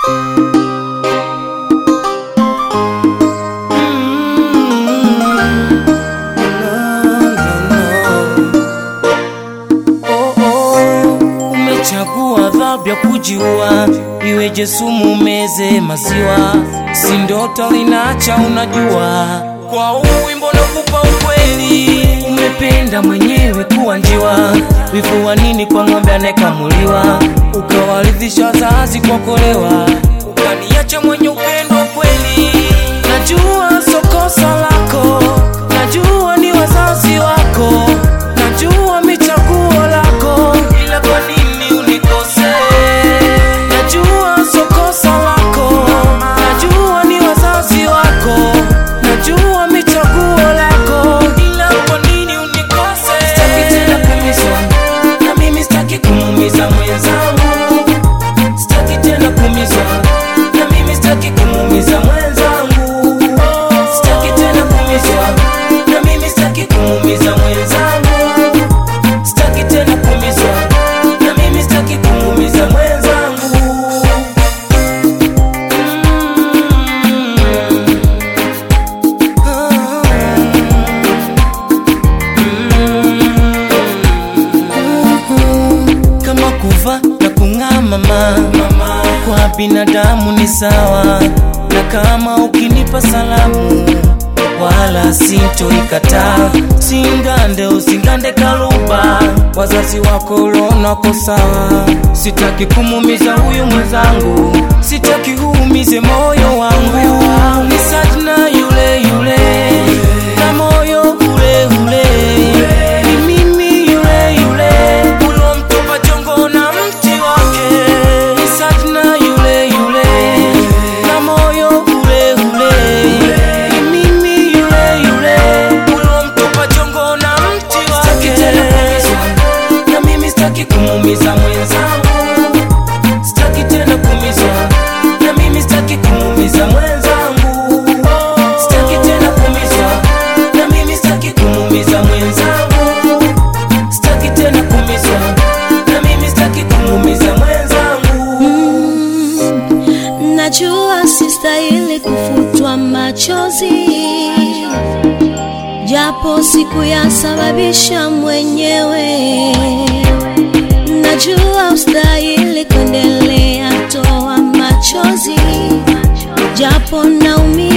Oh, oh, umechagua adhabu ya kujiua, iweje sumu meze maziwa, si ndoto linacha unajua. Kwa huu wimbo nakupa ukweli, umependa mwenyewe kuwa njiwa, wivu wa nini kwa ng'ombe anayekamuliwa, ukawaridhisha wazazi kwa kolewa, ukaniacha mwenye upendo wa kweli. Najua so kosa lako, najua ni wazazi wako, najua michaguo lako, ila kwa nini unikose? Najua so kosa lako, najua ni wazazi wako, najua michaguo lako, ila kwa nini unikose? Sitaki tena kuumizwa, na mimi sitaki kumuumiza mwenzangu, sitaki tena kuumizwa, na mimi sitaki kumuumiza mwenzangu, sitaki tena kuumizwa, na mimi sitaki kumuumiza mwenzangu, sitaki tena kuumizwa, na mimi sitaki kumuumiza mwenzangu. kama kuva na kung'aa mama, kwa binadamu ni sawa, na kama ukinipa salamu wala sintoikataa, singande usingande kaluba, wazazi wako ulonako sawa, sitaki kumumiza huyu mwenzangu, sitaki huumize moyo wangu, ni Sajna yule yule na moyo ule ule, ni mimi yule yule ulomtupa jongo na mti wake, ni Sajna yule yule na moyo ule ule, ni mimi yule yule ulomtupa jongo na mti wake. Sitaki tena kuumizwa, na mimi sitaki kumuumiza mwenzangu, sitaki tena kuumizwa, na mimi sitaki kumuumiza mwenzangu, sitaki tena kuumizwa, na mimi sitaki kumuumiza mwenzangu, sitaki tena kuumizwa, na mimi sitaki kumuumiza mwenzangu. Najua sistahili kufutwa machozi, japo sikuyasababisha mwenyewe. Najua ustahili kuendelea toa machozi, japo naumia